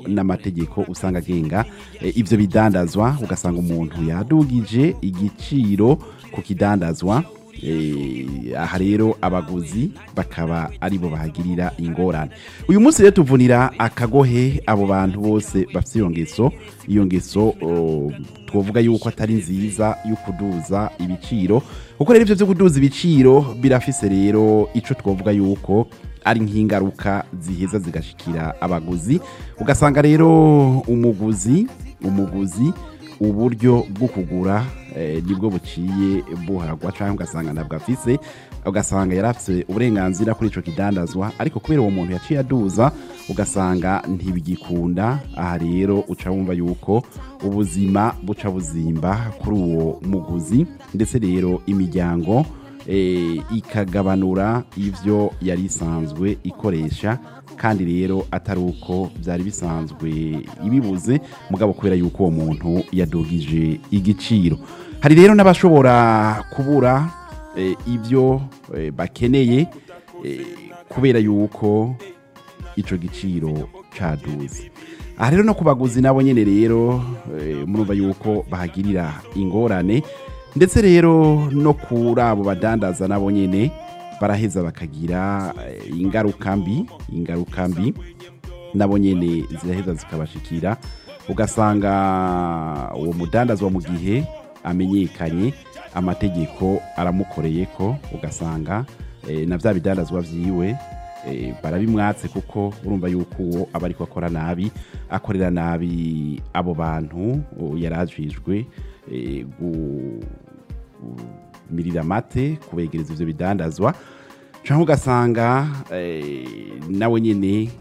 n'amategeko usanga agenga eh, ivyo bidandazwa ugasanga umuntu yadugije igiciro ku kidandazwa Eh, aha rero abaguzi bakaba aribo bahagirira ingorane uyu munsi rero tuvunira akagohe abo bantu bose bafite iyo ngeso iyo ngeso oh, twovuga yuko atari nziza yo kuduza ibiciro kuko rero ivyo vyo kuduza ibiciro birafise rero ico twovuga yuko ari nk'ingaruka ziheza zigashikira abaguzi ugasanga rero umuguzi umuguzi uburyo bwo kugura eh, nibwo buciye buharagwa cyangwa ugasanga ntabwo afise ugasanga yari afite uburenganzira kuri ico kidandazwa ariko kubera uwo muntu yaciye aduza ugasanga ntibigikunda aha rero uca wumva yuko ubuzima buca buzimba kuri uwo muguzi ndetse rero imiryango eh, ikagabanura ivyo yari isanzwe ikoresha kandi rero atari uko byari bisanzwe ibibuze mugabo kubera yuko uwo muntu yadugije igiciro hari rero n'abashobora kubura eh, ibyo eh, bakeneye eh, kubera yuko ico giciro caduze aha rero no ku baguzi nabo nyene rero eh, murumva yuko bahagirira ingorane ndetse rero no kuri abo badandaza nabo nyene baraheza bakagira eh, ingaruka mbi ingaruka mbi nabo nyene ziraheza zikabashikira ugasanga uwo mudandazwa mu gihe amenyekanye amategeko aramukoreye ko ugasanga eh, na vya bidandazwa vyiwe eh, barabimwatse kuko urumva yuko uwo aba ariko akora nabi akorera nabi abo bantu o, yarajijwe eh, gu- mirira amate kubegereza ivyo bidandazwa canke ugasanga eh, nawe nyene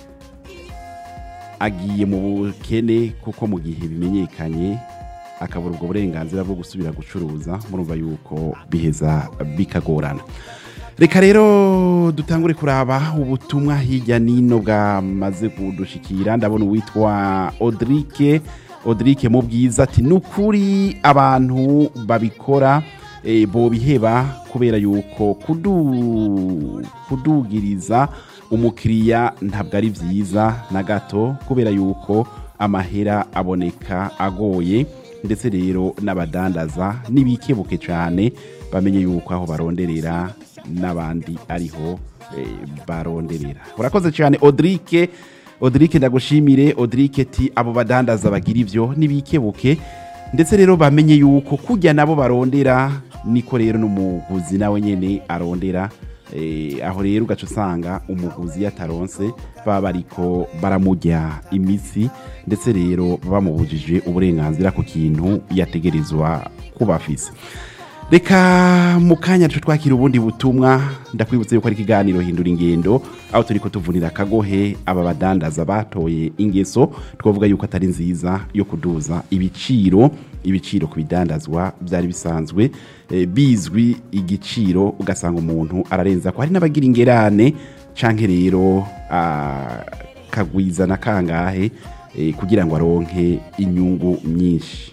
agiye mu bukene kuko mu gihe bimenyekanye akabura ubwo burenganzira bwo gusubira gucuruza murumva yuko biheza bikagorana reka rero dutangure kuraba ubutumwa hirya nino bwamaze kudushikira ndabona uwitwa odrike odrike mu bwiza ati ni ukuri abantu babikora eh, bobiheba kubera yuko kudu, kudugiriza umukiriya ntabwo ari byiza na gato kubera yuko amahera aboneka agoye ndetse rero n'abadandaza n'ibikebuke cyane bamenye yuko aho baronderera n'abandi ariho eh, baronderera urakoze cyane odrike odrike ndagushimire odrike ti abo badandaza bagira ivyo n'ibikebuke ndetse rero bamenye yuko kujya nabo barondera niko rero n'umuguzi nawe nyene arondera Eh, aho rero ugaca usanga umuguzi iyo ataronse baba bariko baramurya imitsi ndetse rero bamubujije uburenganzira ku kintu yategerezwa kuba afise reka mu kanya duce twakira ubundi butumwa ndakwibutsa yuko ari ikiganiro hindura ingendo aho turiko tuvunira akagohe aba badandaza batoye ingeso twavuga yuko atari nziza yo kuduza ibiciro ibiciro ku bidandazwa byari bisanzwe eh, bizwi igiciro ugasanga umuntu ararenza ko hari n'abagira ingerane canke rero akagwiza na kangahe eh, kugira ngo aronke inyungu nyinshi